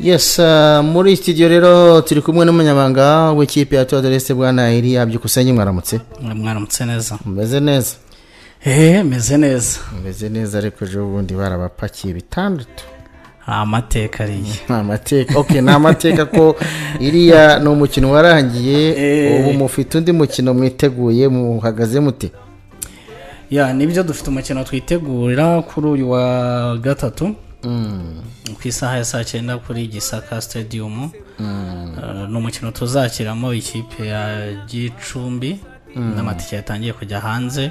yes ah, muri iki gihe rero turi kumwe n'umunyamabanga w'ikipe ya tuwadereste bwana iriya byukusenge mwaramutse mwaramutse neza mumeze neza eee meze neza mumeze neza ariko ejo bundi barabapakiye bitandatu ni amateka ariye ni amateka ok ni amateka ko iriya ni umukino warangiye Eh. ubu mufite undi mukino mwiteguye muhagaze mute ya nibyo dufite umukino twitegurira kuri uyu wa gatatu ku isaha ya saa cyenda kuri gisaka stadium Eh, ni umukino tuzakiramo ikipe ya gicumbi n'amatike yatangiye kujya hanze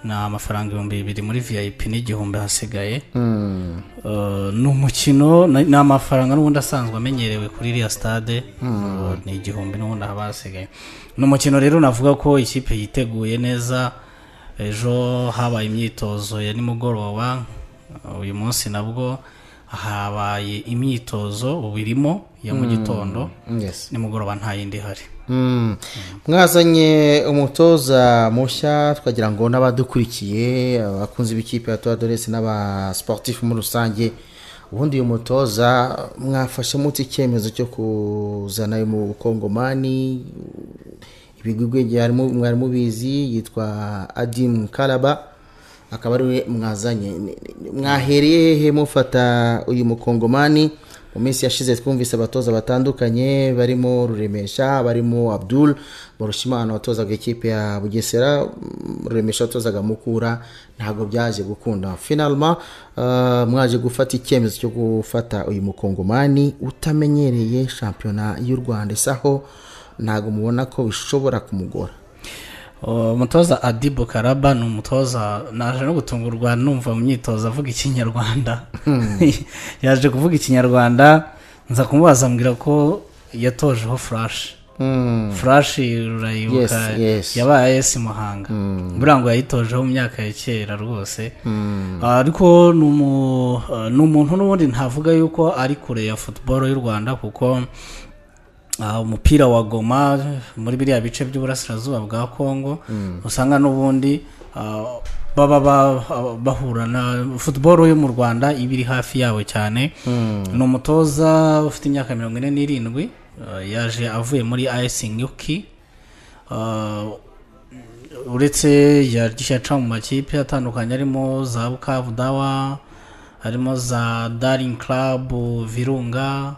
ni amafaranga ibihumbi bibiri muri vip n'igihumbi hasigaye Eh, ni umukino ni ni amafaranga n'ubundi asanzwe amenyerewe kuri iriya stade Eh, ni igihumbi n'ubundi haba hasigaye ni umukino rero navuga ko ikipe yiteguye neza ejo habaye imyitozo ya nimugoroba eh, uyu munsi nabwo habaye imyitozo ubu irimo ya mu gitondo yes nimugoroba nta yindi ihari Mm. mwazanye umutoza mushya twagira ngo n'abadukurikiye abakunzi b'ikipe ya tuwadoresi n'abasiporutifu muri rusange ubundi uyu mutoza mwafashe muti icyemezo cyo kuzana uyu mukongomani ibigwi bwenge harimo- mwari mubizi yitwa adimu karaba akaba ari we mwazanye Ni- ni- mwahereye hehe mufata uyu mukongomani mu minsi yashize twumvise abatoza batandukanye barimo ruremesha barimo abdul barushimana watozaga ikipe ya bugesera mm, ruremesha watozaga mukura ntabwo byaje gukunda finalma eh, mwaje gufata icyemezo cyo gufata uyu mukongomani utamenyereye shampiyona y'u rwanda isaho ntabwo mubona ko bishobora kumugora Uh, umutoza adibu karaba ni umutoza naje no gutungurwa numva mu myitozo avuga ikinyarwanda yaje kuvuga ikinyarwanda nza kumubaza ambwira ko yatojeho furashi furashi rurayibuka Yes, yes. yabaye esi muhanga buriya ngo yayitojeho mu myaka ya kera rwose Ah, ariko ni umu- ah, ni umuntu n'ubundi ntavuga yuko ari kure ya futuboro y'u rwanda kuko Ah, umupira wa goma muri biriya bice by'uburasirazuba bwa kongo usanga n'ubundi ah, baba ba- bahura na futuboro yo mu rwanda iba iri hafi yabo cyane ni umutoza ufite imyaka mirongo ine n'irindwi ah, yaje avuye muri ayesi nyuki Ah, uretse yagiye aca mu makipe atandukanye arimo za bukavu dawa harimo za daring club virunga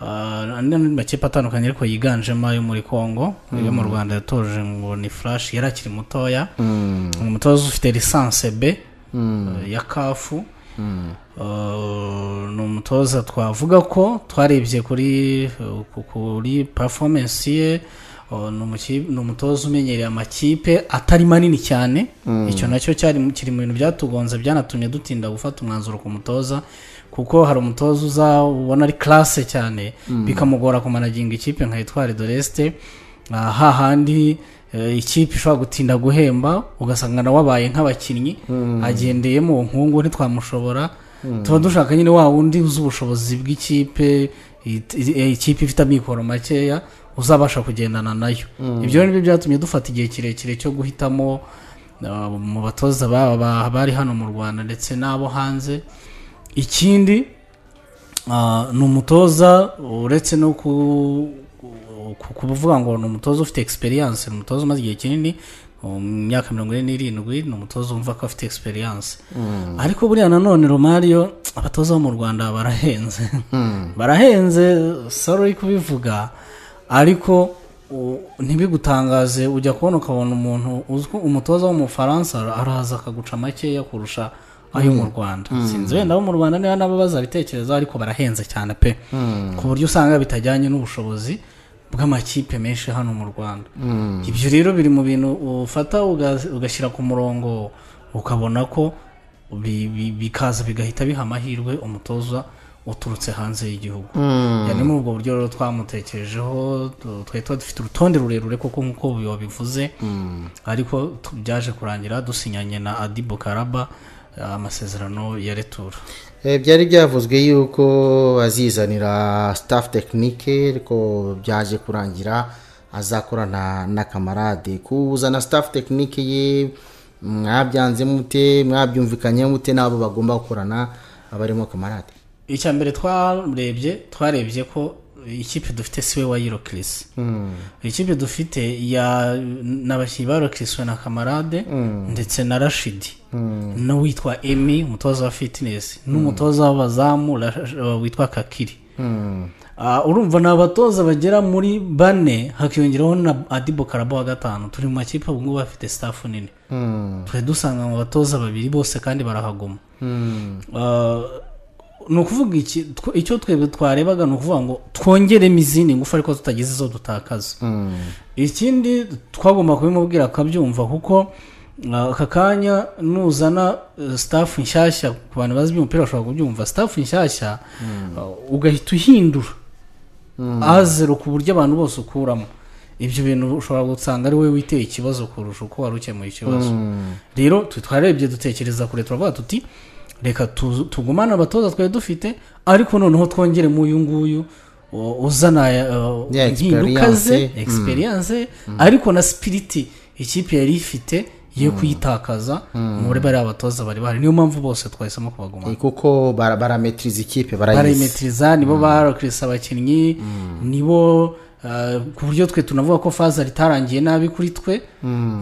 Ah, n'andi makipe atandukanye ariko yiganjemo ayo muri congo iyo mu rwanda yatoje ngo ni flash yari akiri mutoya ni umutoza ufite lisanse b eh, ya kafu Uh, ni umutoza twavuga ko twarebye kuri uh, ku- kuri performance ye uh, ni umuki- ni umutoza umenyereye amakipe atari manini cyane icyo nacyo cyari mu- kiri mu bintu byatugonze byanatumye dutinda gufata umwanzuro ku mutoza kuko hari umutoza uza ubona ari classe cyane bikamugora kumanaginga ikipe nka Etoile de l'Est Ah, hahandi eh, ikipe ishobora gutinda guhemba ugasanga nawe abaye nk'abakinnyi agendeye mu nkungu ntitwamushobora tuba dushaka nyine wa wundi uzi ubushobozi bw'ikipe it- i- eh, ikipe ifite amikoro makeya uzabasha kugendana nayo ibyo rero nibyo byatumye dufata igihe kirekire cyo guhitamo ah, mu batoza ba- ba- bari hano mu rwanda ndetse n'abo hanze ikindi Ah, ni umutoza uretse no ku- ku- kuvuga ngo ni umutoza ufite experience ni umutoza umaze igihe kinini mu myaka mirongo ine n'irindwi ni umutoza wumva ko afite experience ariko buriya nanone romario abatoza bo mu rwanda barahenze barahenze sorry kubivuga ariko u- ntibigutangaze ujya kubona ukabona umuntu uzwi umutoza w'umufaransa araza akaguca makeya kurusha ayo mu rwanda sinzi wenda abo mu rwanda niba nabo bazabitekerezaho ariko barahenze cyane pe ku buryo usanga bitajyanye n'ubushobozi bw'amakipe menshi hano mu rwanda ibyo rero biri mu bintu ufata uga- ugashyira ku murongo ukabona ko bi- bi- bikaza bigahita biha amahirwe umutoza uturutse hanze y'igihugu yani muri ubwo buryo rero twamutekerejeho tu- twari tuba dufite urutonde rurerure kuko nk'uko wabivuze ariko tu- byaje kurangira dusinyanye na adibo karaba eh, amasezerano ya retura Eh, byari byavuzwe yuko azizanira staff tekinike ariko byaje kurangira azakorana na kamarade kuzana staff tekinike ye mwabyanze mute mwabyumvikanye mute n'abo bagomba gukorana abarimo kamarade icya mbere twarebye twarebye ko ikipe dufite siwe wa yiro kirisi ikipe dufite ya n'abakinnyi ba kirisi na kamarade ndetse na rashidi n'uwitwa emi umutoza wa fitinesi n'umutoza w'abazamu witwa kakiri urumva ni abatoza bagera muri bane hakiyongeraho na adibo karabo wa gatanu turi mu makipe ubu ngubu bafite sitafu nini turi dusanga mu batoza babiri bose kandi barahaguma ni ukuvuga iki icyo twebwe twarebaga ni ukuvuga ngo twongeremo izindi ngufu ariko tutagize izo dutakaza ikindi twagomba kubimubwira akabyumva kuko aka kanya nuzana sitafu nshyashya ku bantu bazi iby'umupira bashobora kubyumva sitafu nshyashya ugahita uhindura azero ku buryo abantu bose ukuramo ibyo bintu ushobora gusanga ari wowe witeye ikibazo kurusha uko wari ukemuye ikibazo rero twarebye dutekereza kure turavuga tuti reka tugumane abatoza twari dufite ariko noneho twongere mu uyu nguyu uzana impinduka ze egisperiyanse ariko na sipiriti ikipe yari ifite yo kuyitakaza muri bariya batoza bari bahari niyo mpamvu bose twahisemo kubaguma kuko barametiriza ikipe barayimetiriza nibo barakirisa abakinnyi nibo ku buryo twe tunavuga ko faza ritarangiye nabi kuri twe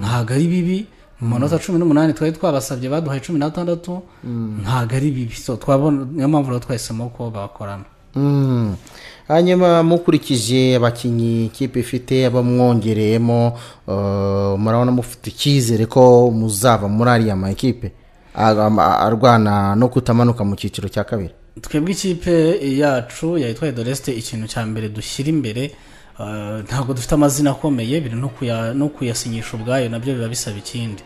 ntabwo ari bibi mu manota cumi n'umunani twari twabasabye baduhaye cumi n'atandatu ntabwo ari bibi niyo mpamvu rero twahisemo ko bakorana hanyuma mukurikije abakinnyi ikipe ifite abamwongereyemo murabona mufite icyizere ko muzava muri ariya ma ekipe arwana no kutamanuka mu cyiciro cya kabiri twebwe ikipe yacu yitwa edoleste ikintu cya mbere dushyira imbere ntabwo dufite amazina akomeye biri no kuyasinyisha ubwayo nabyo biba bisaba ikindi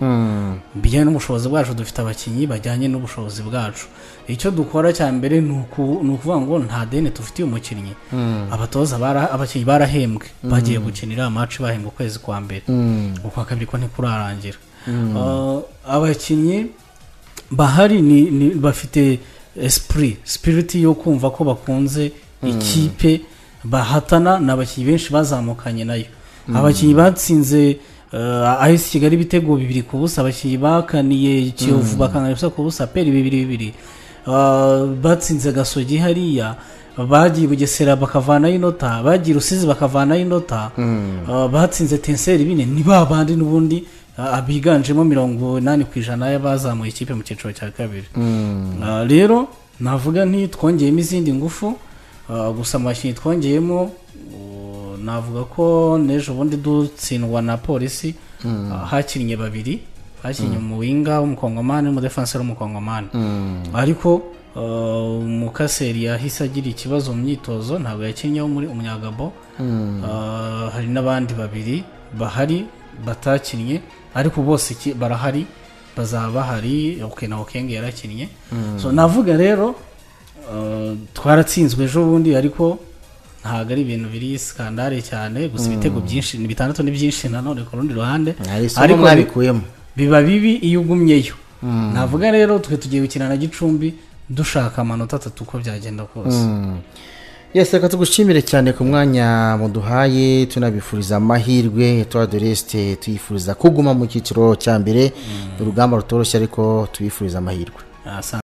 bijyanye n'ubushobozi bwacu dufite abakinnyi bajyanye n'ubushobozi bwacu icyo dukora cya mbere ni ukuvuga ngo nta deni dufitiye umukinnyi abatoza abakinnyi barahembwe bagiye gukinira amacu bahembwa ukwezi kwa mbere ukwa kabiri ko ntikurarangira abakinnyi bahari bafite sipuri sipiriti yo kumva ko bakunze ikipe bahatana ni abakinnyi benshi bazamukanye nayo abakinnyi batsinze ahise kigali ibitego bibiri ku busa abakinnyi bakaniye kiyovu bakangana ubusa ku busa peri bibiri bibiri batsinze gasogi hariya bagiye bugesera bakavanaho inota bagiye rusizi bakavanaho inota batsinze tenseri bine ni ba bandi n'ubundi biganjemo mirongo inani ku ijana y'abazamuye ikipe mu cyiciro cya kabiri rero navuga ntitwongeyemo izindi ngufu gusa mu bakinnyi twongeyemo navuga ko n'ejo bundi dutsindwa na polisi hakinnye babiri hakinnye umuwinga w'umukongomani n'umudefansi w'umukongomani ariko umukaseri yahise agira ikibazo mu myitozo ntabwo yakinnyeho muri umunyagabo hari n'abandi babiri bahari batakinnye ariko bose barahari bazaba bahari na okenge yarakinnye navuga rero twaratsinzwe ejo bundi ariko ntabwo ari ibintu biri sikandare cyane gusa ibitego byinshi ni bitandatu ni byinshi nanone ku rundi ruhande ariko mwabikuyemo biba bibi iyo ugumyeyo navuga rero twe tugiye gukina na gicumbi dushaka amanota atatu uko byagenda kose yesi reka tugushimire cyane ku mwanya muduhaye tunabifuriza amahirwe tuwa doresite tuyifuriza kuguma mu cyiciro cya mbere urugamba rutoroshye ariko tubifuriza amahirwe